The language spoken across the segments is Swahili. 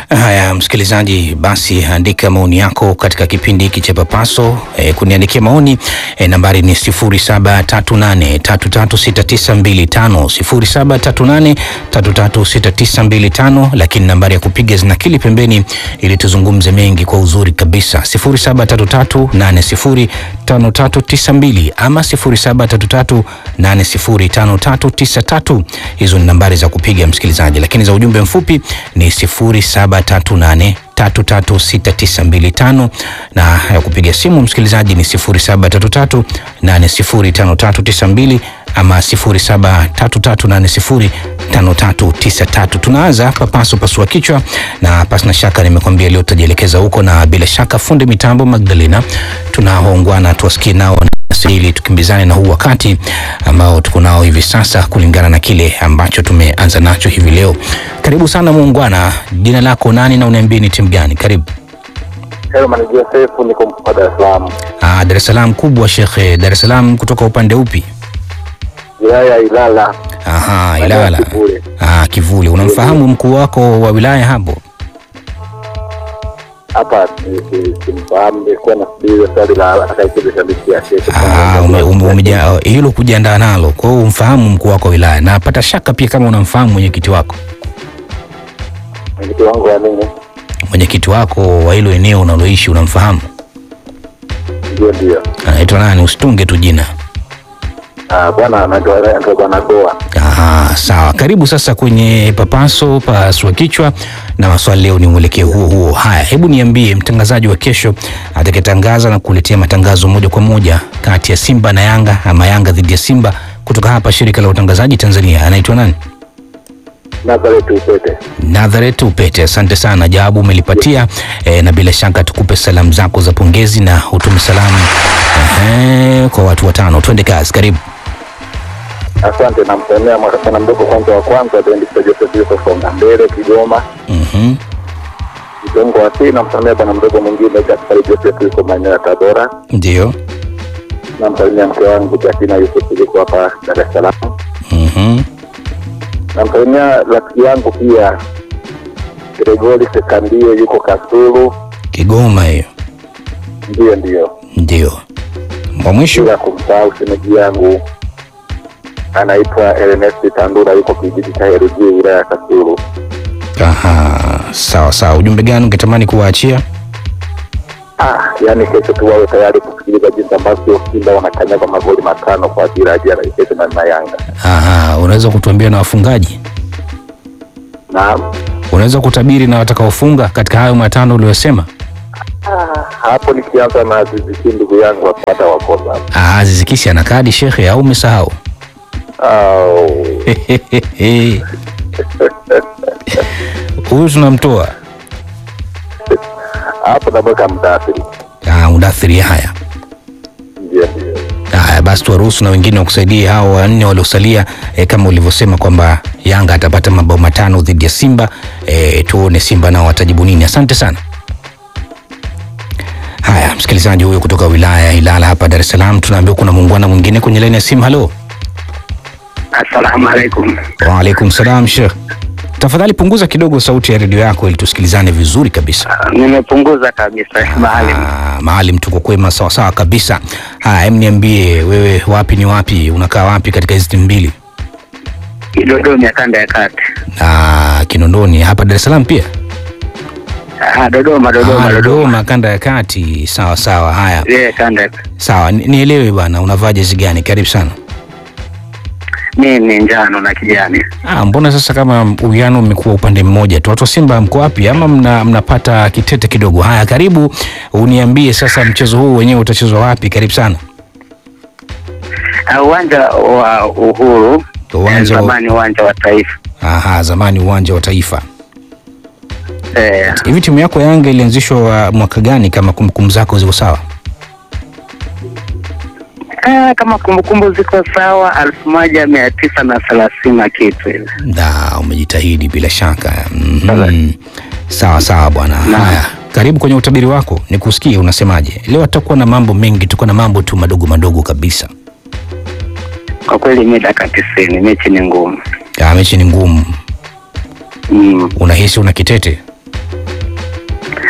Haya, msikilizaji, basi andika maoni yako katika kipindi hiki cha Papaso. E, kuniandikia maoni e, nambari ni 0738336925 0738336925, lakini nambari ya kupiga zinakili pembeni ili tuzungumze mengi kwa uzuri kabisa 0733805392 ama 0733805393. Hizo ni nambari za kupiga msikilizaji, lakini za ujumbe mfupi ni 0738 336925 na ya kupiga simu msikilizaji ni 0733 805392 ama 0733805393. Tunaanza papaso pasua kichwa, na pasina shaka nimekwambia leo tutajielekeza huko, na bila shaka fundi mitambo Magdalena tunaoungwana tuwasikie nao ili tukimbizane na huu wakati ambao tuko nao hivi sasa kulingana na kile ambacho tumeanza nacho hivi leo. Karibu sana muungwana, jina lako nani na uniambie ni timu gani? Karibu. Herman Joseph, niko mkoa Dar es Salaam, Ah, Dar es Salaam kubwa shekhe. Dar es Salaam kutoka upande upi? wilaya ya Ilala. Aha, Maeneo ya Ilala. Kivule. Ah, Kivuli. Unamfahamu mkuu wako wa wilaya hapo? Hapa si- si- simfahamu, nilikuwa nafikiri swali la atakayekiza shabiki ya Sheikh. Ah, ume, ume, umeja, hilo kujiandaa nalo. Kwa hiyo umfahamu mkuu wako wa wilaya, na napata shaka pia kama unamfahamu mwenyekiti wako, Mwenyekiti wangu wa nini? mwenyekiti wako wa hilo eneo unaloishi unamfahamu? Ndio, ndio. Anaitwa nani? Usitunge tu jina. Ah, bwana anaitwa anaitwa bwana Goa. Aha, sawa. Karibu sasa kwenye papaso pasua kichwa, na maswali leo ni mwelekeo huo huo. Haya, hebu niambie, mtangazaji wa kesho atakayetangaza na kuletea matangazo moja kwa moja kati ya Simba na Yanga ama Yanga dhidi ya Simba kutoka hapa shirika la utangazaji Tanzania anaitwa nani? Nazareth Upete. Nazareth Upete, asante sana, jawabu umelipatia e, na bila shaka tukupe salamu zako za pongezi na utume salamu ehe, kwa watu watano. Twende kazi, karibu. Asante, namsemea mwana mdogo kwanza wa kwanza Bendista Joseph Yusuf Songa mbele Kigoma. Mhm. Mtongo wa pili namsemea bwana mdogo mwingine Gaspari Joseph yuko maeneo ya Tabora. Ndio. Namsalimia mke wangu Jasina Yusuf yuko hapa Dar es Salaam. Mhm. namsalimia rafiki yangu pia Gregori Sekandie yuko Kasulu. Kigoma hiyo. Ndiyo, ndiyo, Ndio. Wa mwisho bila kumsahau shemeji yangu anaitwa Ernest Tandura yuko kijiji cha Heruji wilaya ya Kasulu. Aha, sawa sawa. Ujumbe gani ungetamani kuwaachia? Ah, yaani kesho tu wawe tayari kusikiliza jinsi ambavyo Simba wanakanyaga magoli matano kwa ajili ya jana kesho na na Yanga. Aha, unaweza kutuambia na wafungaji? Naam, Unaweza kutabiri na watakaofunga katika hayo matano uliyosema? hapo nikianza na Aziziki ndugu yangu apata wakosa. Ah, Aziz Ki ana kadi shekhe, au umesahau? Au, Huyu tunamtoa. hapo namweka mdaathiri. Ah, udathiri haya. Ndiyo, ndiyo. Haya basi, tuwaruhusu na wengine wakusaidie hao wanne waliosalia, e, kama ulivyosema kwamba Yanga atapata mabao matano dhidi ya Simba. E, tuone Simba nao watajibu nini. Asante sana. Haya, msikilizaji huyo kutoka wilaya ya Ilala hapa Dar es Salaam, tunaambiwa kuna muungwana mwingine kwenye laini ya simu. Halo. Assalamu alaikum. Waalaikum salam Sheikh. Tafadhali punguza kidogo sauti ya redio yako ili tusikilizane vizuri kabisa. Nimepunguza kabisa mahali. Ah, Maalim, tuko kwema sawa sawa kabisa. Haya, hem, niambie wewe, wapi ni wapi, unakaa wapi katika hizi timu mbili? Dodoma ya kanda ya kati. Ah, Kinondoni hapa Dar es Salaam pia. Ah, Dodoma, Dodoma, Ah, Dodoma. Dodoma kanda ya kati. Sawa sawa. Haya, Yeah, kanda ya kati. sawa, ni- nielewe bwana, unavaa jezi gani? Karibu sana. Mimi njano na kijani. Ah, mbona sasa kama uwiano umekuwa upande mmoja tu? Watu wa Simba mko wapi ama mna, mnapata kitete kidogo? Haya, karibu uniambie sasa, mchezo huu wenyewe utachezwa wapi? Karibu sana. Ah, Uwanja wa Uhuru. Uwanja wa- zamani uwanja wa Taifa. Aha, zamani uwanja wa Taifa. Eh, Hivi timu yako Yanga ilianzishwa wa mwaka gani, kama kumbukumbu zako ziko sawa? ah, kama kumbukumbu ziko sawa, elfu moja mia tisa na thelathini na kitu hivi. Da, umejitahidi bila shaka. Mhm. Sawa sawa bwana. Naam. Haya, karibu kwenye utabiri wako, nikusikie unasemaje. Leo tutakuwa na mambo mengi, tuko na mambo tu madogo madogo kabisa. Kwa kweli mi dakika tisini, mechi ni ngumu. Ya, mechi ni ngumu. Mm. Unahisi una kitete?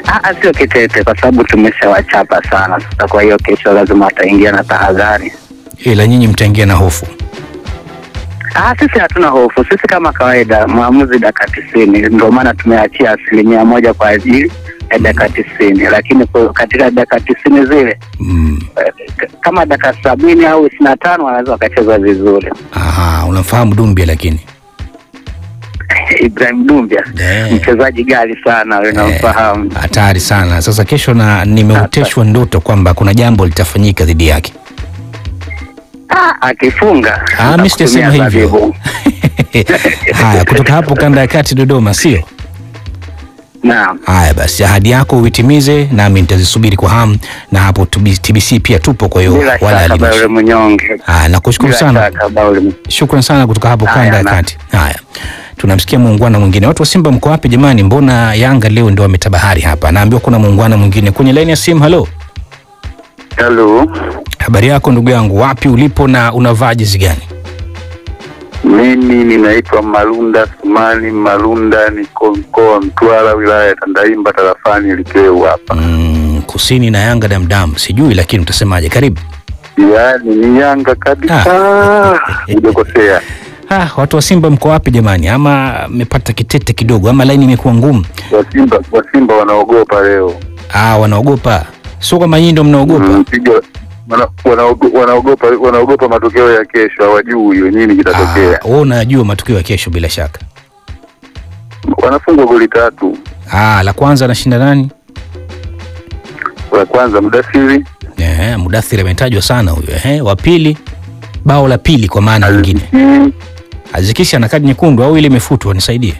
Ah, ah, sio kitete kwa sababu tumeshawachapa sana sasa. Kwa hiyo kesho lazima wataingia na tahadhari. ila nyinyi mtaingia na hofu. Ah, sisi hatuna hofu. Sisi kama kawaida, maamuzi dakika tisini, ndio maana tumeachia asilimia moja kwa ajili ya dakika tisini, lakini kwa- katika dakika tisini zile Mm. eh, k- kama dakika sabini au ishirini na tano wanaweza wakacheza vizuri. Aha, unamfahamu Dumbia lakini Ibrahim Dumbia Eh. mchezaji gali sana, wewe unamfahamu. hatari sana. Sasa kesho na nimeoteshwa ndoto kwamba kuna jambo litafanyika dhidi yake. Ah, akifunga Ah, mimi sijasema atakutumia hivyo. zabibu. Haya, kutoka hapo kanda ya kati Dodoma, sio? Naam. Haya basi, ahadi yako uitimize, nami nitazisubiri kwa hamu, na hapo TB- TBC pia tupo, kwa hiyo Bila wala shaka Baule halimashi. Mnyonge. Haya, nakushukuru Bila sana, shaka Baule. shukran sana kutoka hapo Haya, kanda ya na- kati. Haya, tunamsikia muungwana mwingine. Watu wa Simba mko wapi jamani? Mbona Yanga leo ndio wametabahari hapa? Naambiwa kuna muungwana mwingine kwenye laini ya simu. Halo, Halo, habari yako ndugu yangu, wapi ulipo na unavaa jezi gani? mimi ninaitwa Malunda Sumani Malunda, niko mkoa wa Mtwara, wilaya ya Tandaimba, tarafani Likeu hapa. Mm, kusini na Yanga damdam, sijui lakini utasemaje? Karibu. Yaani ni Yanga kabisa, hujakosea. Ah, watu wa Simba mko wapi jamani? Ama mmepata kitete kidogo, ama laini imekuwa ngumu? Wasimba Wasimba wanaogopa leo, Ah, wanaogopa. Sio kama nyinyi ndio mnaogopa. Mm, piga- wana- wanaogo- wanaogopa wanaogopa matokeo ya kesho, hawajui hiyo nini kitatokea. Ah, wewe unajua matukio ya kesho bila shaka. Wanafungwa goli tatu, Ah, la kwanza anashinda nani? la kwanza Mudasiri Eh, Mudathir ametajwa sana huyo. Eh, wa pili bao la pili kwa maana nyingine. Aziki, Azikisha ana kadi nyekundu au ile imefutwa nisaidie.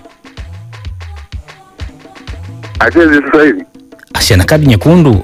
acheze sasa hivi Asi ana kadi nyekundu.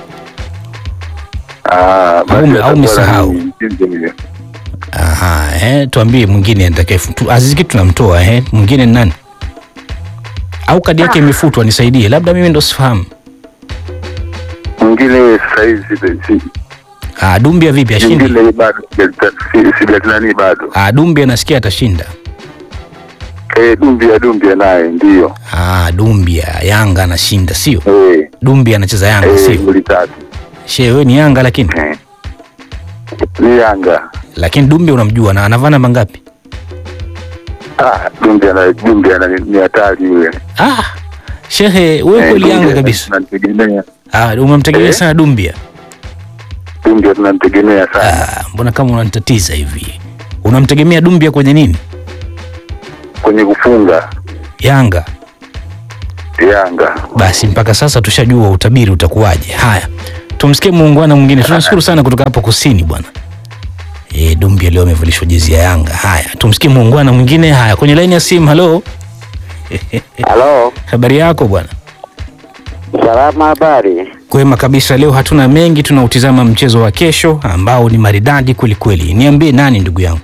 Ah, basi Au- au atakuwa umesahau? ni mchezo hiyo. Aha, eh, tuambie mwingine atakayefutu. Aziki tunamtoa eh, mwingine ni nani? Au kadi yake imefutwa nisaidie. Labda mimi ndo sifahamu. mwingine sasa hivi si- si- Ah, Dumbia vipi ashindi? mwingine bado sija- si- sijatinani bado Ah, Dumbia nasikia atashinda. eh, Dumbia Dumbia naye ndio Ah, Dumbia Yanga anashinda sio? eh, Dumbia anacheza Yanga eh, sio? goli tatu She wewe ni Yanga lakini eh. ni Yanga lakini Dumbia unamjua na anavaa namba ngapi? ah, Dumbia na Dumbia na ni hatari yule Ah, shehe wewe Eh, kweli Yanga Dumbia kabisa. tunamtegemea Ah, umemtegemea Eh? sana Dumbia. Dumbia tunamtegemea sana Ah, mbona kama unanitatiza hivi? Unamtegemea Dumbia kwenye nini? kwenye kufunga Yanga. Yanga Basi mpaka sasa tushajua utabiri utakuwaje. Haya, tumsikie muungwana mwingine. Tunashukuru sana kutoka hapo kusini bwana. E, Dumbia leo amevalishwa jezi ya Yanga. Haya, tumsikie muungwana mwingine. Haya, kwenye laini ya simu. Halo, Halo, habari yako bwana? salama, habari? Kwema kabisa. Leo hatuna mengi, tunautizama mchezo wa kesho ambao ni maridadi kweli kweli. Niambie nani ndugu yangu?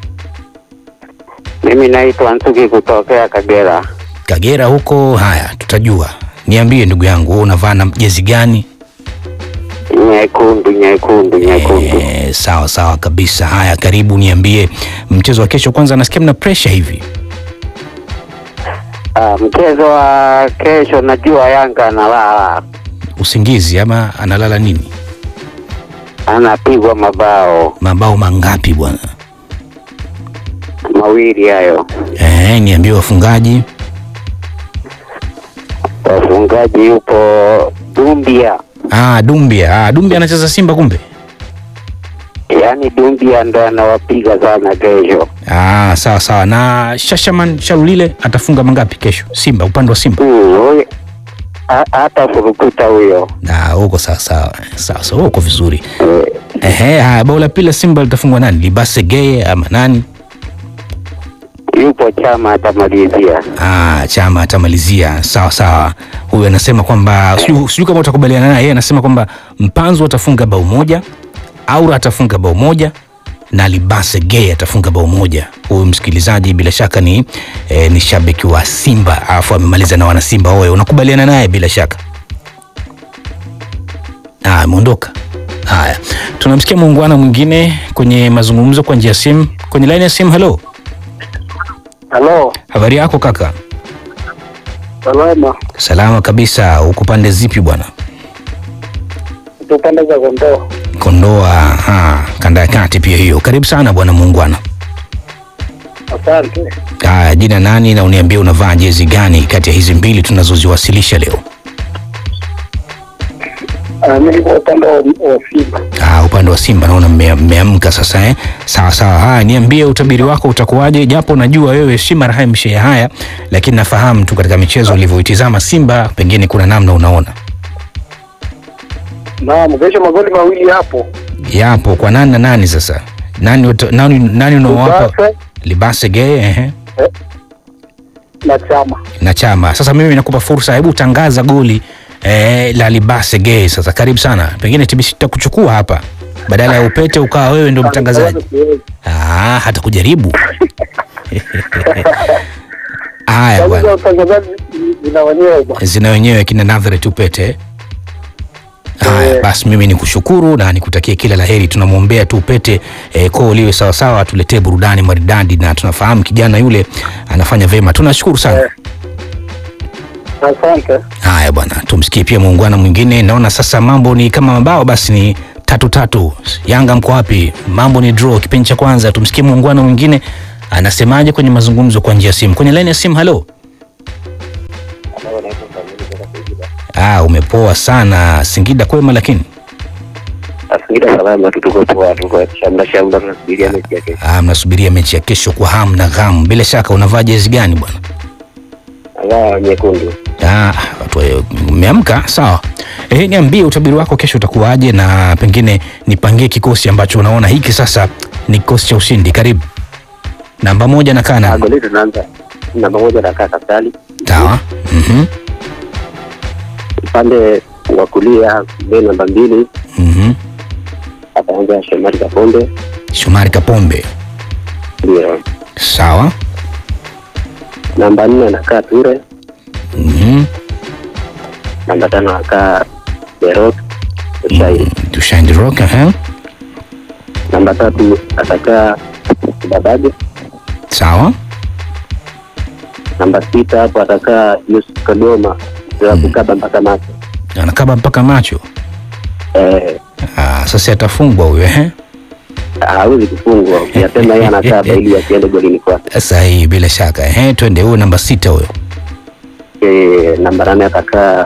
Mimi naitwa Nsuki kutokea Kagera. Kagera huko. Haya, tutajua. Niambie ndugu yangu, wewe unavaa na jezi gani? Nyekundu, nyekundu, nyekundu. E, sawa sawa kabisa. Haya, karibu niambie mchezo wa kesho. Kwanza nasikia mna pressure hivi. Ah, mchezo wa kesho najua Yanga analala, Usingizi ama analala nini? anapigwa mabao Mabao mangapi bwana? mawili hayo. Eh, niambie wafungaji. Wafungaji yupo Dumbia, Ah, Dumbia. Ah, Dumbia anacheza Simba kumbe. yaani Dumbia ndo anawapiga sana kesho. Ah, sawa sawa. Na Shashaman Sharulile atafunga mangapi kesho? Simba, upande wa Simba. Hmm, huyo- ha- hata furukuta huyo Na huko sawa sawa. Sawa sawa, uko vizuri. Eh, Ehe, haya bao la pili la Simba litafungwa nani? Libase Geye ama nani? yupo Chama atamalizia. Ah, Chama atamalizia. Sawa sawa. Huyu anasema kwamba sijui sijui kama utakubaliana naye. Yeye anasema kwamba Mpanzu atafunga bao moja, Aura atafunga bao moja na Libase Gay atafunga bao moja. Huyu msikilizaji bila shaka ni eh, ni shabiki wa Simba alafu amemaliza na wana Simba. Wewe unakubaliana naye bila shaka? Ah, ameondoka. Haya, tunamsikia muungwana mwingine kwenye mazungumzo kwa njia ya simu, kwenye line ya simu. Hello, Halo, habari yako kaka? Salama. Salama kabisa. Uko pande zipi bwana? Tupande za Kondoa. Kondoa, ha, kanda ya kati pia hiyo. Karibu sana bwana muungwana. Asante. Haya, jina nani na uniambie unavaa jezi gani kati ya hizi mbili tunazoziwasilisha leo? Ah, mimi niko upande wa wa Simba. Ah, upande wa Simba naona mme- mmeamka sasa eh? Sawa sawa. Haya, niambie utabiri wako utakuwaje, japo najua wewe si marehemu shehe haya, lakini nafahamu tu katika michezo ulivyoitizama Simba, pengine kuna namna unaona Naam, kesho magoli mawili hapo. yapo kwa nani na nani. Sasa nani uta- nani, nani unaowapa Libase Libase Gay ehe, na Chama. na Chama. Sasa mimi nakupa fursa, hebu tangaza goli eh, la Libase Gay. Sasa karibu sana, pengine TBC tutakuchukua hapa badala ya upete ukawa wewe ndio mtangazaji. Ah, hata kujaribu haya bwana. Sasa utangazaji zina wenyewe bwana. zina wenyewe kina Nazareth Upete. Haya Eh. basi, mimi nikushukuru na nikutakie kila laheri. Tunamwombea tu Upete eh, koo liwe sawasawa, atuletee burudani maridadi, na tunafahamu kijana yule anafanya vema. Tunashukuru sana. Eh. Asante. Haya bwana, tumsikie pia muungwana mwingine. Naona sasa mambo ni kama mabao, basi ni tatu tatu. Yanga mko wapi? Mambo ni draw kipindi cha kwanza. Tumsikie muungwana mwingine anasemaje kwenye mazungumzo kwa njia ya simu. Kwenye laini ya simu, halo. Ah, umepoa sana. Singida kwema, lakini Singida salama tu, tuko poa, tuko shamla shamla, tunasubiria mechi ya kesho. ah, mnasubiria mechi ya kesho kwa hamu na ghamu. Bila shaka unavaa jezi gani bwana? Alaa nyekundu. Ah, watu wa- mmeamka sawa. Eh, niambie utabiri wako kesho utakuwaje, na pengine nipangie kikosi ambacho unaona hiki sasa ni kikosi cha ushindi. Karibu. Namba moja na kana. Ah, goli tunaanza namba moja na kaka Sali. Sawa. Mhm. Upande wa kulia mbele namba mbili Mhm. ataanza Shomari Kaponde. Shomari Kapombe. Ndio. Sawa. Namba nne anakaa Ture. Mhm. Namba tano anakaa Berok Ushairi. Tushaindi rock, eh? Namba tatu atakaa Babaje. Sawa. Namba sita hapo atakaa Yusuf Kagoma za kukaba mpaka macho. Anakaba mpaka macho. Eh, Ah, sasa atafungwa huyo, eh? hawezi kufungwa. Ukiyasema yeye anakaba ili asiende golini kwake. Sahihi, bila shaka. Eh, twende huyo namba sita huyo. Eh, namba nane atakaa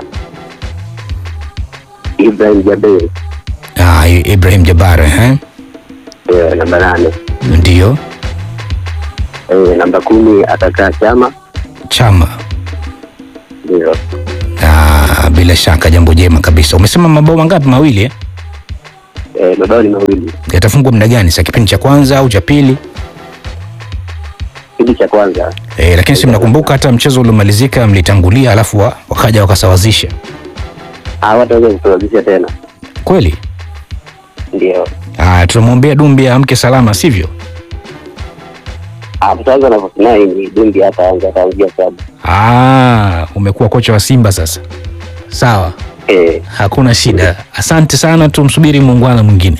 Ibrahim Jabir. Ah, I- Ibrahim Jabbar, eh? Eh, namba nane. Ndio. Eh, namba kumi atakaa Chama. Chama. Ndio. Ah, bila shaka jambo jema kabisa. Umesema mabao mangapi? Mawili eh? Eh, mabao ni mawili. Yatafungwa muda gani? Sa kipindi cha kwanza au cha pili? Kipindi cha kwanza Eh, lakini si mnakumbuka hata mchezo uliomalizika mlitangulia, alafu wa, wakaja wakasawazisha. hawataweza kusawazisha tena. Kweli? Ndio. Ah, tunamwombea Dumbi amke salama, sivyo? Hapo sasa nafasi ni Dumbi hata anza ataanzia sabu. Ah, umekuwa kocha wa Simba sasa. Sawa, Eh, hakuna shida. Asante sana, tumsubiri muungwana mwingine.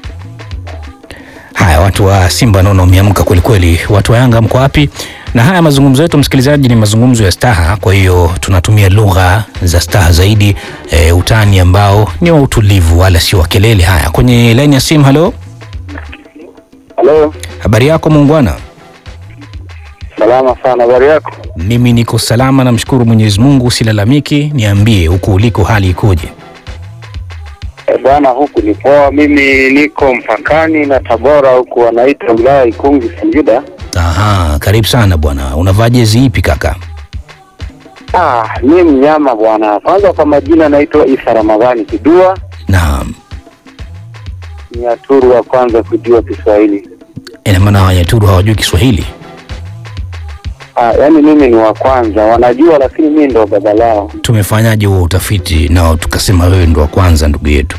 Haya, watu wa Simba naona wameamka kweli kweli. Watu wa Yanga mko wapi? Na haya mazungumzo yetu, msikilizaji, ni mazungumzo ya staha, kwa hiyo tunatumia lugha za staha zaidi, e, utani ambao ni wa utulivu wala sio wa kelele. Haya, kwenye laini ya simu. Halo, halo. habari yako muungwana? Salama sana, habari yako? Mimi niko salama, namshukuru Mwenyezi Mungu, silalamiki. Niambie huku uliko hali ikoje? E, bwana huku ni poa. Mimi niko mpakani na Tabora huku wanaita wilaya Ikungi Singida. Aha, karibu sana bwana. Unavaa jezi ipi kaka? Ah, mi mnyama bwana. Kwanza kwa majina naitwa Isa Ramadhani Kidua, Naam, ni aturu wa kwanza kujua Kiswahili. ina maana Wanyaturu hawajui Kiswahili? Ah, yaani mimi ni wa kwanza, wanajua lakini mimi ndo baba lao. Tumefanyaje huo utafiti nao tukasema wewe ndo wa kwanza ndugu yetu?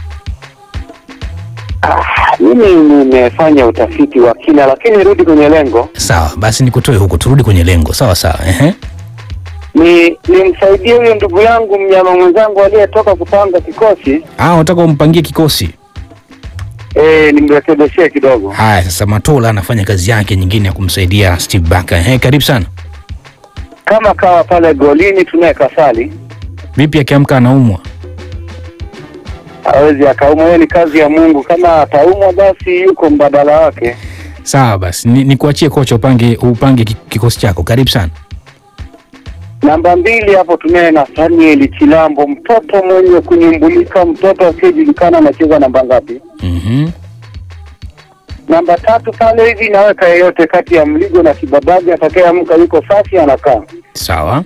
Ah, mimi nimefanya utafiti wa kina, lakini rudi kwenye lengo, Sawa, basi nikutoe huko, turudi kwenye lengo. Sawa sawa, ehe. ni nimsaidie huyo ndugu yangu mnyama mwenzangu aliyetoka kupanga kikosi Ah, unataka umpangie kikosi? eh, nimrekebishie kidogo. Haya, sasa Matola anafanya kazi yake nyingine ya kumsaidia Steve Barker. Ehe, karibu sana. kama kawa pale golini tunaye Kasali, Vipi akiamka anaumwa? hawezi akaumwa. Hiyo ni kazi ya Mungu. Kama ataumwa, basi yuko mbadala wake. Sawa basi, ni, ni kuachie kocha upange upange ki- kikosi chako. Karibu sana. Namba mbili hapo tunaye Nathaniel Chilambo, mtoto mwenye kunyumbulika, mtoto asiyejulikana anacheza namba ngapi? Mhm. Namba tatu pale hivi naweka yeyote kati ya Mligo na Kibabaji, atakayeamka yuko safi, anakaa Sawa.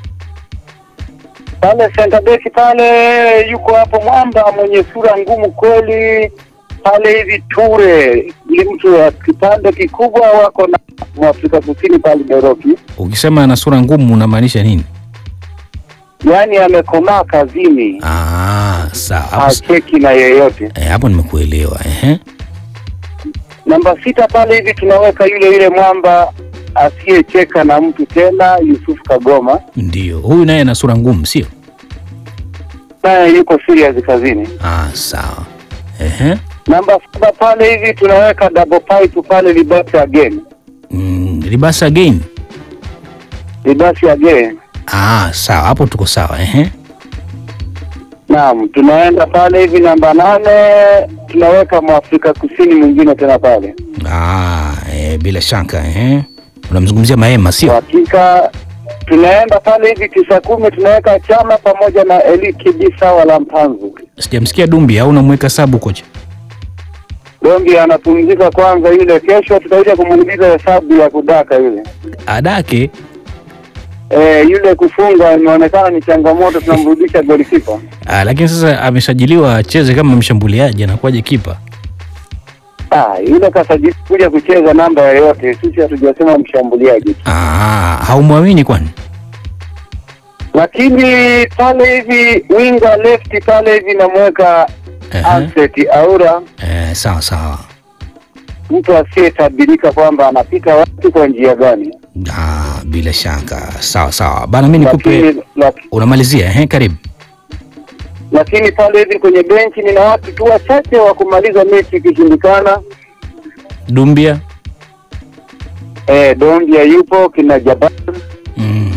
pale. Center back pale yuko hapo mwamba mwenye sura ngumu kweli pale hivi, Ture ni mtu wa kipande kikubwa, wako na Mwafrika Kusini pale Doroki, Ukisema ana sura ngumu unamaanisha nini? yaani amekomaa kazini, Ah, sawa. Hapo, hacheki na yeyote. eh, hapo nimekuelewa. Ehe. Namba sita pale hivi tunaweka yule yule mwamba asiyecheka na mtu tena, Yusuf Kagoma, Ndio. Huyu naye ana sura ngumu, sio? naye yuko serious kazini. Ah, sawa. Ehe. Namba saba pale hivi tunaweka double pipe pale, Libasi again, Mm, Libasa again. Libasi again. Ah, sawa. Hapo tuko sawa. Ehe. Naam, tunaenda pale hivi namba nane tunaweka Mwafrika Kusini mwingine tena pale. Ah, eh, bila shaka. Ehe. Unamzungumzia Maema, Kwa sio? hakika tunaenda pale hivi tisa kumi tunaweka Chama pamoja na Eli Kibisa wala Mpanzu. Sijamsikia Dumbi au unamweka sabu kocha? Dombi anapumzika kwanza, yule kesho tutakuja kumuuliza hesabu ya kudaka yule. Adake E, yule kufunga imeonekana ni changamoto, tunamrudisha golikipa. Ah, lakini sasa amesajiliwa acheze kama mshambuliaji, anakuwaje kipa? Ah, yule kasajili kuja kucheza namba yoyote, sisi hatujasema mshambuliaji, Ah, haumwamini kwani? lakini pale hivi winga left pale hivi namweka Ehe. Alfred Aura, Eh, sawa sawa. mtu asiyetabirika kwamba anapita wapi kwa njia gani, Ah, bila shaka. Sawa sawa. Bana mimi nikupe lakini laki, unamalizia, ehe, karibu. lakini pale hivi kwenye benchi nina watu tu wachache wa kumaliza mechi ikishindikana. Dumbia. Eh, Dombia yupo kina Jabal, Mm.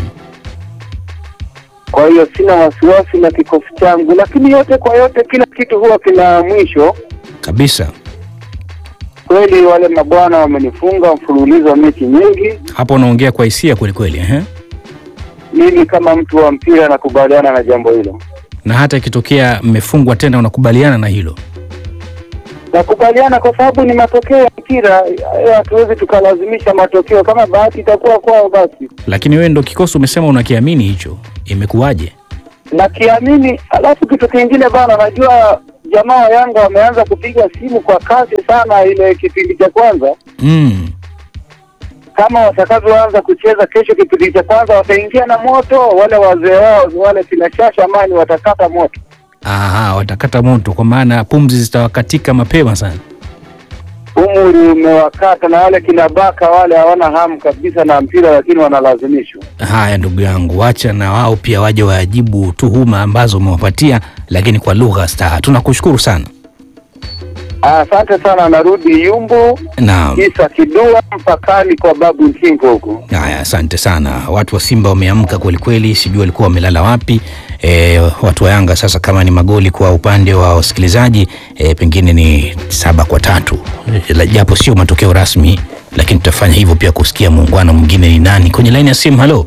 kwa hiyo sina wasiwasi na kikosi changu, lakini yote kwa yote, kila kitu huwa kina mwisho. Kabisa. Kweli wale mabwana wamenifunga mfululizo wa mechi nyingi. Hapo unaongea kwa hisia kweli kweli, ehe. Mimi kama mtu wa mpira nakubaliana na jambo hilo, Na hata ikitokea mmefungwa tena unakubaliana na hilo. nakubaliana kwa sababu ni matokeo ya mpira. eh, Hatuwezi tukalazimisha matokeo, kama bahati itakuwa kwao basi Lakini wewe ndo kikosi umesema unakiamini hicho. Imekuwaje? nakiamini. Alafu kitu kingine bana, najua jamaa wa Yanga wameanza kupiga simu kwa kasi sana ile kipindi cha kwanza. Mm. Kama watakavyoanza kucheza kesho kipindi cha kwanza, wataingia na moto. Wale wazee wao wale kina Shasha Mani watakata moto. Aha, watakata moto kwa maana pumzi zitawakatika mapema sana. Umri umewakata na wale kina Baka wale hawana hamu kabisa na mpira, lakini wanalazimishwa. Haya ndugu yangu, wacha na wao pia waje wajibu tuhuma ambazo umewapatia, lakini kwa lugha staha. Tunakushukuru sana. Asante sana, narudi Yumbu Naam. Isa Kidua mpakani kwa babu Nkingo huko. Haya, asante sana. Watu wa Simba wameamka kweli kweli, sijui walikuwa wamelala wapi. E, watu wa Yanga sasa, kama ni magoli kwa upande wa wasikilizaji e, pengine ni saba kwa tatu e, la- japo sio matokeo rasmi, lakini tutafanya hivyo pia kusikia muungano mwingine ni nani kwenye laini ya simu. Halo,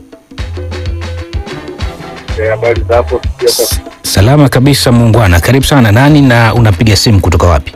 Habari za hapo? salama kabisa muungwana, karibu sana. Nani na unapiga simu kutoka wapi?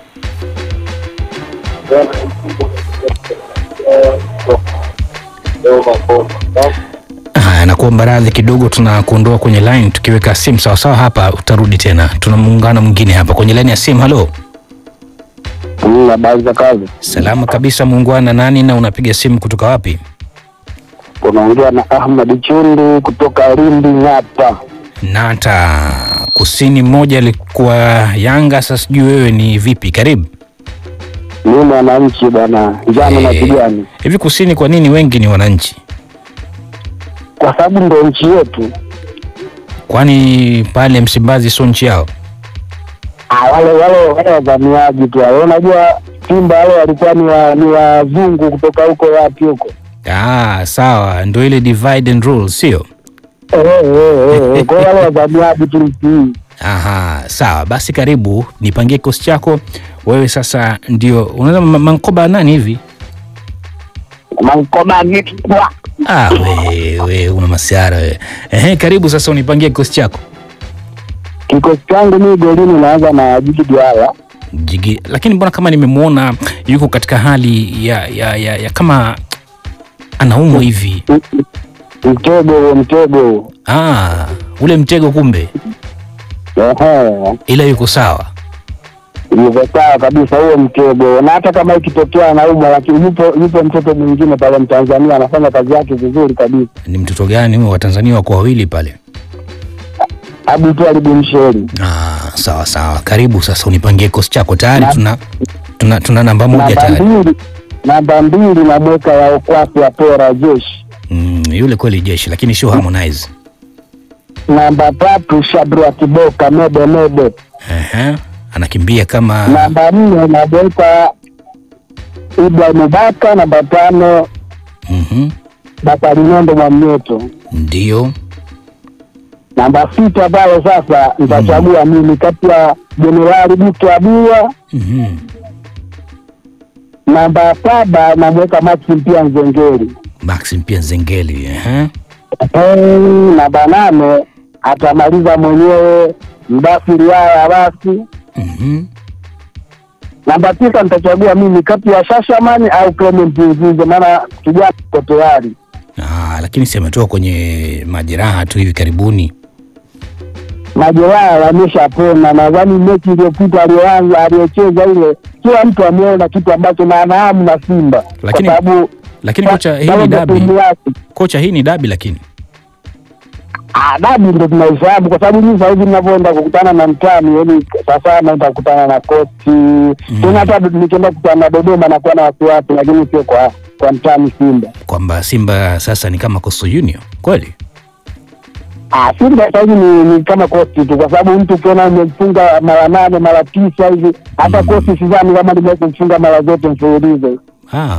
Haya, nakuomba radhi kidogo, tunakuondoa kwenye line. Tukiweka simu sawasawa hapa, utarudi tena. Tuna muungano mwingine hapa kwenye line ya simu. Halo, Habari za kazi, salama kabisa muungwana. Nani na unapiga simu kutoka wapi? unaongea na Ahmad Chundu kutoka Lindi Ng'ata. Nata kusini mmoja alikuwa Yanga, sasa sijui wewe ni vipi? Karibu Mimi mwananchi bwana, njano na Eh. kijani, hivi. Kusini kwa nini wengi ni wananchi? kwa sababu ndo nchi yetu. Kwani pale Msimbazi sio nchi yao? Ah, wale wale wale wavamiaji tu wale, unajua Simba wale walikuwa ni wa, ni wazungu kutoka huko wapi huko Ah, sawa, ndio ile divide and rule, sio? Eh, eh, eh, kwa wale wazamiaji tulitii. Aha, sawa basi, karibu nipangie kikosi chako wewe. Sasa ndio unaweza ma- mankoba nani hivi? Mankoba gitwa. Ah, we, we una masiara wewe. Ehe, karibu sasa unipangie kikosi chako Kikosi changu mimi golini naanza na Jigi Diarra. Jigi. Lakini mbona kama nimemwona yuko katika hali ya, ya, ya, ya kama anaumwa hivi. Mtego huo, mtego huo. Ah, ule mtego kumbe, Ehe. ila yuko sawa. Yuko sawa kabisa huo mtego, na hata kama ikitokea anaumwa, lakini yupo yupo mtoto mwingine pale Mtanzania anafanya kazi yake vizuri kabisa, Ni mtoto gani huyo? Watanzania wako wawili pale. Abu tu alibumsheri Ah, sawa sawa, karibu sasa unipangie kikosi chako tayari. Na- Tuna, tuna, tuna namba moja namba tayari. mbili namba mbili na mweka ya ukwasi ya pora jeshi. Mm, yule kweli jeshi, lakini sio Harmonize. Namba tatu Shadrack Kiboka mebe mebe. Ehe, anakimbia kama Namba nne namweka Ibrahim Baka. Namba tano mhm, Bakari Nondo Mwamnyeto. ndio Namba sita pale sasa nitachagua mimi kati ya Jenerali Buto Abua. mhm. Namba saba namweka Maxim pia Nzengeli. Maxim pia Zengeli. Ehe, Eh, Namba nane atamaliza mwenyewe Mdafiri haya basi. mhm. Namba tisa nitachagua mimi kati ya Shashamani au Clement Nzize, maana kijana uko tayari. Ah, lakini si ametoka kwenye majeraha tu hivi karibuni. Majeraha yameshapona. Nadhani mechi iliyopita aliyoanza aliyocheza ile, kila mtu ameona kitu ambacho na anahamu na Simba Lakini- kwa sababu Lakini kocha, hii ni sababu dabi. timu yake Kocha, hii ni dabi lakini. Ah, dabi ndo tunaifahamu kwa sababu mimi sasa hivi ninavyoenda kukutana na mtani, yani sasa naenda kukutana na kochi mm. tena hata nikienda kukutana na Dodoma nakuwa na wasiwasi, lakini sio kwa kwa mtani Simba. Kwamba Simba sasa ni kama Coastal Union. Kweli? Ah, Simba sasa hivi ni, ni kama kochi tu, kwa sababu mtu ukiona umemfunga mara nane mara tisa hivi, hata Mm. kochi sidhani kama limewahi kumfunga mara zote mfululizo. Ah.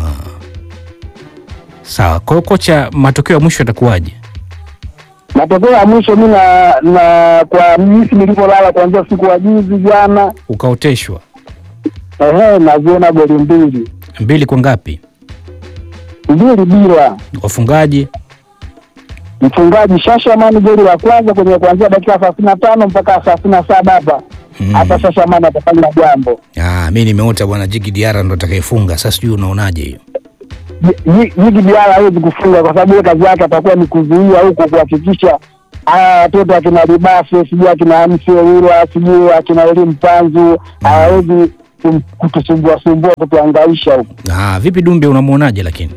Sawa. Kwa hiyo kocha, matokeo ya mwisho yatakuwaje? Matokeo ya mwisho mi na, na kwa jinsi nilivyolala kuanzia siku wa juzi jana, Ukaoteshwa ehe, naziona goli mbili mbili kwa ngapi? mbili bila Wafungaji mfungaji Shashamani goli la kwanza kwenye kuanzia dakika thelathini na tano mpaka thelathini na saba hapa Mm. hapa Shashamani atafanya jambo. Ah, mi nimeota bwana Jigi Diarra ndo atakayefunga. Sasa sijui unaonaje hiyo? Jigi Diarra hawezi kufunga kwa sababu ile kazi yake atakuwa ni kuzuia huko, kuhakikisha haya watoto akina Libase sijui akina Hamsi Owila sijui akina Elimu Panzu hawawezi kum- kutusumbua sumbua kutuangaisha huko. Ah, vipi Dumbe unamwonaje lakini?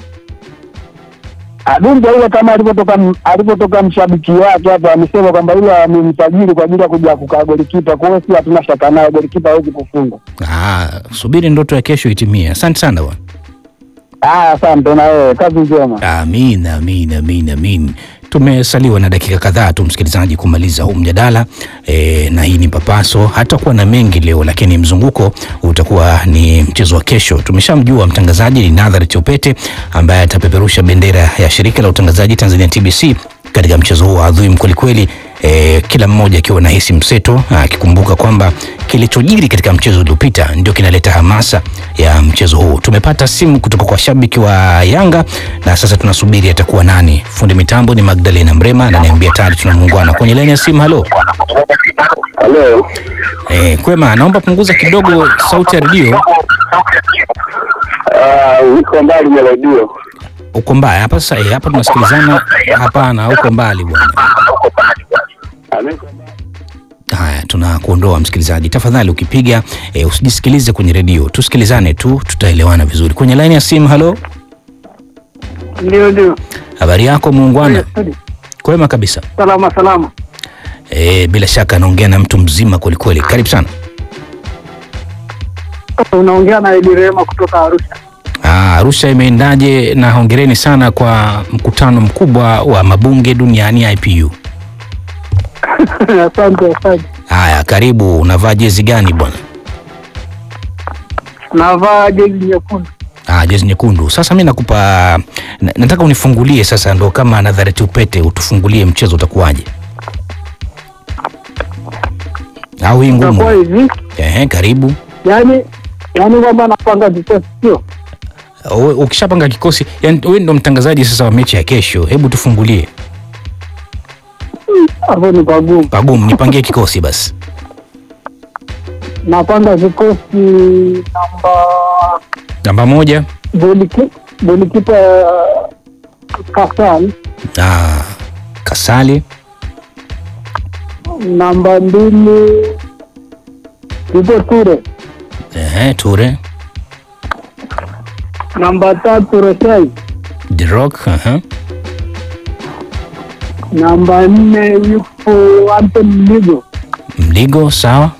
Adunja yule kama alivyotoka alivyotoka mshabiki wake hapa amesema kwamba yule amemsajili kwa ajili ya kuja kukaa golikipa. Kwa hiyo si hatuna shaka naye, golikipa hawezi kufunga. Ah, subiri ndoto ya kesho itimie. Asante sana bwana. Ah, asante na wewe, kazi njema. Amin, amin, amin, amin. Tumesaliwa na dakika kadhaa tu msikilizaji kumaliza huu mjadala e, na hii ni Papaso. Hatakuwa na mengi leo, lakini mzunguko utakuwa ni mchezo wa kesho. Tumeshamjua mtangazaji ni Nadhari Chopete ambaye atapeperusha bendera ya shirika la utangazaji Tanzania TBC katika mchezo huu adhimu kwelikweli. E, kila mmoja akiwa na hisi mseto akikumbuka kwamba kilichojiri katika mchezo uliopita ndio kinaleta hamasa ya mchezo huu. Tumepata simu kutoka kwa shabiki wa Yanga na sasa tunasubiri atakuwa nani. Fundi mitambo ni Magdalena Mrema ananiambia tayari tuna muungano kwenye laini ya simu. Halo Halo. e, kwema, naomba punguza kidogo sauti ya redio. Ah, uko mbali na redio. Uko mbaya hapa sasa? E, hapa tunasikilizana. Hapana, uko mbali bwana. Haya, tunakuondoa msikilizaji. Tafadhali ukipiga e, usijisikilize kwenye redio, tusikilizane tu, tutaelewana vizuri. Kwenye laini ya simu. Halo, Ndio, ndio. habari yako muungwana? Kwema kabisa. Salama salama. E, bila shaka anaongea na mtu mzima kwelikweli. Karibu sana. Unaongea na Edi Rehema kutoka Arusha. Ah, Arusha imeendaje? Na hongereni sana kwa mkutano mkubwa wa mabunge duniani IPU. Asante, asante. Haya, karibu. Unavaa jezi gani bwana? Navaa jezi nyekundu. Ah, jezi nyekundu. Sasa mi nakupa na, nataka unifungulie sasa, ndo kama Nazareti Upete, utufungulie mchezo utakuwaje? Au hii Itakuwa ngumu? hivi Ehe, karibu. yani, yani kwamba napanga kikosi sio Uwe- Ukishapanga kikosi, yani wewe ndo mtangazaji sasa wa mechi ya kesho, hebu tufungulie. hapo, ni pagumu. Pagumu, nipangie kikosi basi. Napanga kikosi namba Namba moja. goliki- golikipa Kasal, Ah, Kasali. namba mbili Tito Ture, Ehe, Ture. namba tatu Reshai, The Rock. Aha. namba nne yupo Anton Ligo, Mligo, sawa.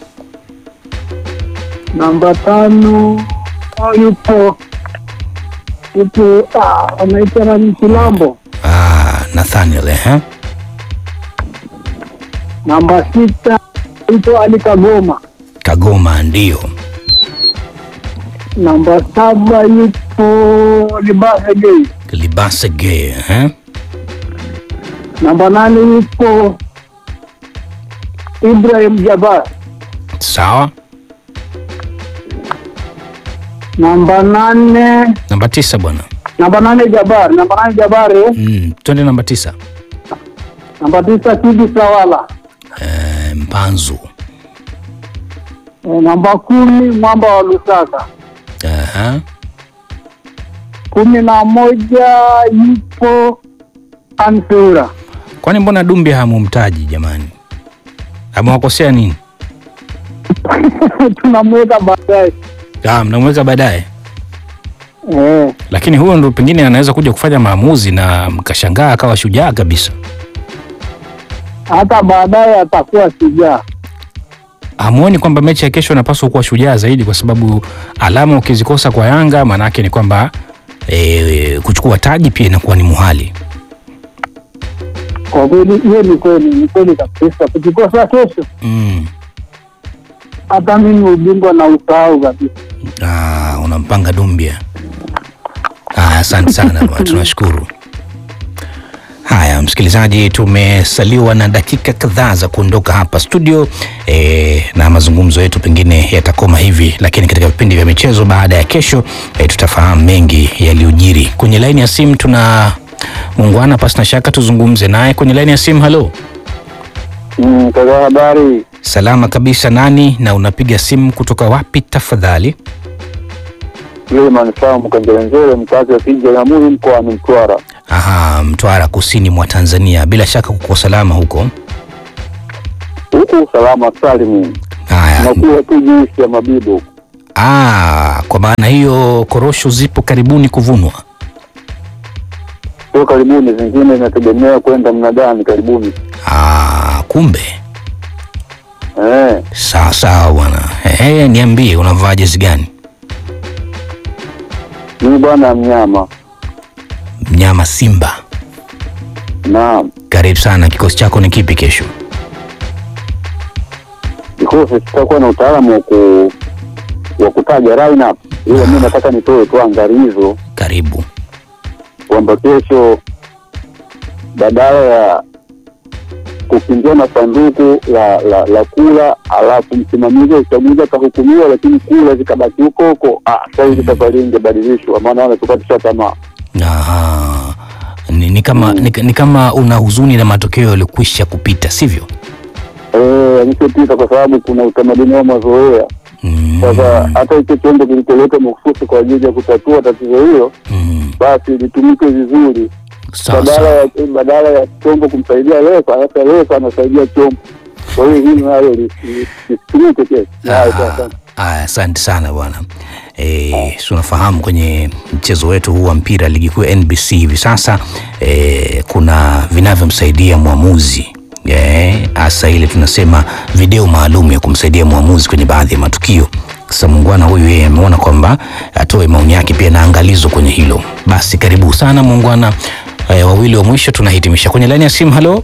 namba tano ah, yupo yupo ah, anaitwa nani Kilambo, Ah, Nathaniel, ehe. namba sita yupo Ali Kagoma, Kagoma ndio. namba saba yupo Libasa Gei, Libasa Gay, ehe. namba nane yupo Ibrahim Jabar, Sawa. namba nane Namba tisa bwana. namba nane Jabar, namba nane Jabar, eh. Mm, twende namba tisa. namba tisa Kidi Sawala, Eh, Mpanzu. eh, namba kumi Mwamba wa Lusaka, Aha. kumi na moja yupo Ansura, Kwani mbona Dumbi hamumtaji jamani? Amewakosea nini? tunamweka baadaye Ah, mnamweka baadaye. eh. Lakini huyo ndo pengine anaweza kuja kufanya maamuzi na mkashangaa akawa shujaa kabisa. hata baadaye atakuwa shujaa. Hamuoni kwamba mechi ya kesho anapaswa kuwa shujaa zaidi, kwa sababu alama ukizikosa kwa Yanga maanake ni kwamba e, kuchukua taji pia inakuwa ni muhali. Kwa kweli, hiyo ni kweli, ni kweli kabisa. Tukikosa kesho, Mm. hata mimi ubingwa na usahau kabisa. Ah, unampanga Dumbia. Ah, asante sana bwana, tunashukuru. Haya, msikilizaji, tumesaliwa na dakika kadhaa za kuondoka hapa studio e, na mazungumzo yetu pengine yatakoma hivi, lakini katika vipindi vya michezo baada ya kesho e, tutafahamu mengi yaliyojiri. Kwenye laini ya simu tuna muungwana, pasi na shaka tuzungumze naye kwenye laini ya simu. Halo, Mm, kaka habari. salama kabisa. Nani na unapiga simu kutoka wapi tafadhali? Yule manufaa Mkanjelenzele, mkazi wa kijiji cha Jamhuri mkoani Mtwara. Aha, Mtwara kusini mwa Tanzania. Bila shaka kuko salama huko. Huku usalama salimu, Haya, nakuwa tu juisi ya mabibo. ah, kwa maana hiyo korosho zipo karibuni kuvunwa. Sio karibuni, zingine inategemea kwenda mnadani karibuni. Ah, kumbe Eh, sawa sawa bwana. Ehe, niambie unavaa jezi gani? mimi bwana mnyama. Mnyama Simba. Naam, Karibu sana. Kikosi chako ni kipi kesho? kikosi kitakuwa na utaalamu wa ku wa kutaja lineup, ila mimi nataka nitoe tu angalizo Karibu. kwamba kesho badala ya kukimbia na sanduku la, la, la kula alafu msimamizi wa uchaguzi akahukumiwa, lakini kula zikabaki huko huko, ah, sasa hivi safari hii ingebadilishwa, maana wanatukatisha tamaa. Aha. Ni, ni kama ni, ni kama una huzuni na matokeo yalikwisha kupita, sivyo? Eh, yalishopita kwa sababu kuna utamaduni wa mazoea. Mm, Sasa hata hicho chombo kilicholetwa mahususi kwa ajili ya kutatua tatizo hilo, mm, basi litumike vizuri, sawa badala sawa. ya badala ya chombo kumsaidia refa, sasa refa anasaidia chombo. Kwa hiyo hili nalo li- li- lisitumike kesho. Haya, sasa. Ah, ah, Asante sana bwana. E, si unafahamu kwenye mchezo wetu huu wa mpira ligi kuu ya NBC hivi sasa e, kuna vinavyomsaidia mwamuzi Eh, hasa ile tunasema video maalum ya kumsaidia mwamuzi kwenye baadhi ya matukio. Sasa muungwana huyu yeye ameona kwamba atoe maoni yake pia na angalizo kwenye hilo. Basi karibu sana muungwana. E, wawili wa mwisho tunahitimisha kwenye laini ya simu. Halo,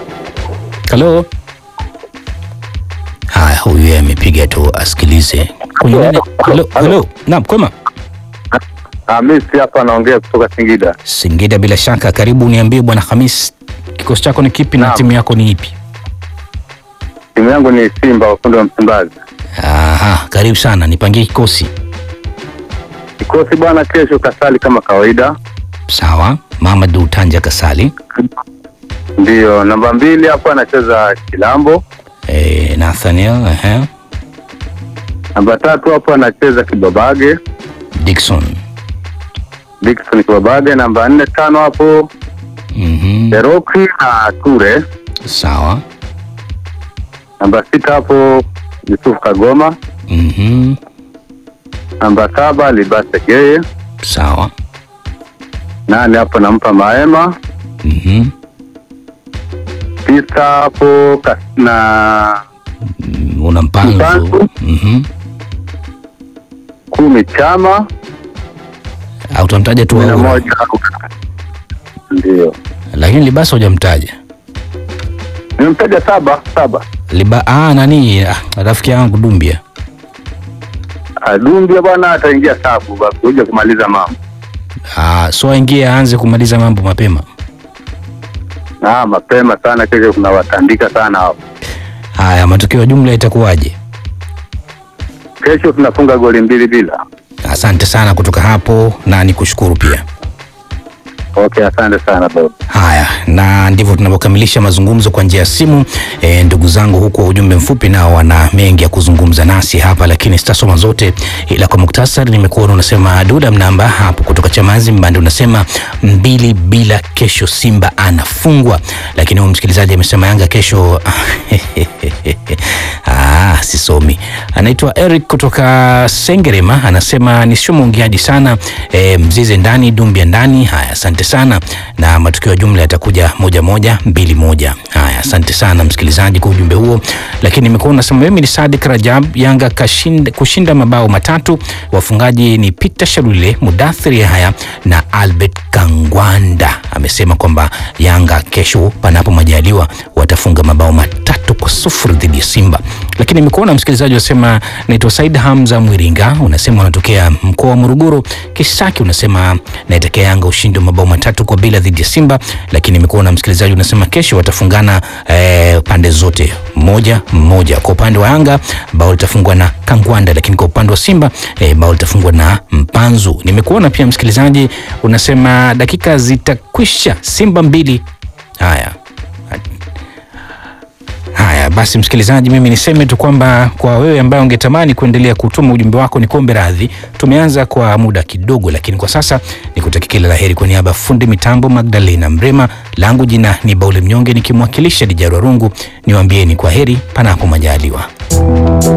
halo. Haya, huyu yeye amepiga tu asikilize kwenye nani? Halo, halo. Naam, kwema. Hamisi hapa anaongea kutoka Singida. Singida bila shaka. Karibu, niambie bwana Hamis, kikosi chako ni kipi na Naam. timu yako ni ipi? Timu yangu ni Simba wafundi wa Msimbazi. Aha, karibu sana, nipangie kikosi. Kikosi bwana, kesho kasali kama kawaida. Sawa, Mamadu Tanja Kasali, Ndiyo, namba mbili hapo anacheza Kilambo. e, Nathaniel ehe, Namba tatu hapo anacheza Kibabage, Dickson Dickson Kibabage. Namba nne tano hapo mhm, Eroki na Ture. sawa Namba sita hapo Yusuf Kagoma. mhm, Namba saba Libase Geye. sawa Nane hapo nampa Maema. mhm, Tisa hapo Kas- na mm, una mpanzo Mpanzo. mhm, kumi Chama. au utamtaja tu kumi na wewe? moja ndio lakini Libasa hujamtaja nimemtaja saba saba. Liba, ah, nani ah, rafiki yangu Dumbia Adumbia bwana ataingia sabu basi kuja kumaliza mambo. ah, so aingie aanze kumaliza mambo mapema. Ah, mapema sana kesho kuna watandika sana hapo. Haya, matokeo ya jumla itakuwaje? Kesho tunafunga goli mbili bila. Asante sana kutoka hapo na nikushukuru pia. Okay, asante sana baba. Haya, na ndivyo tunavyokamilisha mazungumzo kwa njia ya simu. E, ndugu zangu huko ujumbe mfupi nao wana mengi ya kuzungumza nasi hapa, lakini sitasoma zote, ila kwa muktasari nimekuona unasema Duda Mnamba hapo kutoka Chamazi Mbande unasema mbili bila, kesho Simba anafungwa. Lakini huyu msikilizaji amesema Yanga kesho ah, sisomi. Anaitwa Eric kutoka Sengerema anasema nisio mwongeaji sana e, mzize ndani dumbia ndani. Haya, asante sana, na matokeo ya jumla yatakuja moja moja mbili moja. Haya, asante sana msikilizaji kwa ujumbe huo. Lakini nimekuwa unasema mimi ni Sadik Rajab, Yanga kashinda, kushinda mabao matatu. Wafungaji ni Peter Sharule, Mudathiri haya na Albert Kangwanda. Amesema kwamba Yanga kesho, panapo majaliwa, watafunga mabao matatu kwa sufuri dhidi ya Simba. Lakini nimekuona msikilizaji unasema naitwa Said Hamza Mwiringa, unasema unatokea mkoa wa Morogoro. Kisaki unasema naitakia Yanga ushindi wa mabao matatu kwa bila dhidi ya Simba. Lakini nimekuona msikilizaji unasema kesho watafungana eh, pande zote moja mmoja. Kwa upande wa Yanga bao litafungwa na Kangwanda, lakini kwa upande wa Simba eh, bao litafungwa na Mpanzu. Nimekuona pia msikilizaji unasema dakika zitakwisha, Simba mbili. Haya, Haya basi, msikilizaji, mimi niseme tu kwamba kwa wewe ambaye ungetamani kuendelea kutuma ujumbe wako, ni kombe radhi. Tumeanza kwa muda kidogo, lakini kwa sasa nikutakia kila la heri. Kwa niaba ya fundi mitambo Magdalena Mrema, langu jina ni Baule Mnyonge, nikimwakilisha Dijarwa Rungu, niwaambieni kwa heri panapo majaliwa.